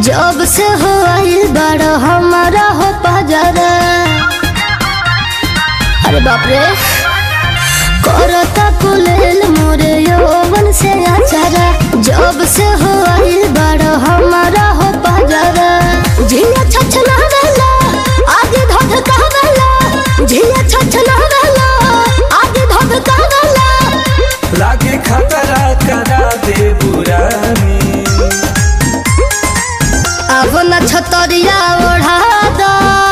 जब से हो आइल बड़ हमारा हो पजरा अरे बाप रे करता कुलेल मोरे यौवन से आचारा जब से हो आइल बड़ हमारा हो पजरा झिया छछना वेला आगे धध कहवेला झिया छछना वेला आगे धध कहवेला लागे खतरा करा दे बुरानी अब न छतरिया ओढ़ा दो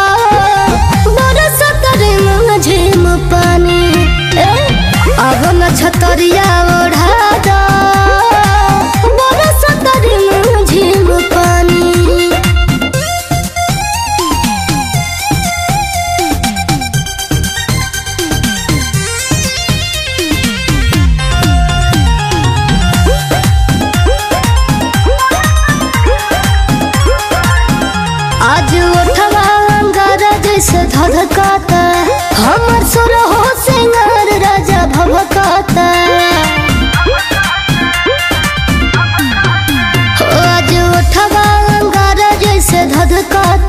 बरसत रे मुझिम पानी ए, अब न छतरिया ओढ़ा दो बरसत रे मुझिम पानी आज उठवा अंगार जैसे धधकाता हमर सुर हो सिंगार राजा भभकाता हो आज उठवा अंगार जैसे धधकाता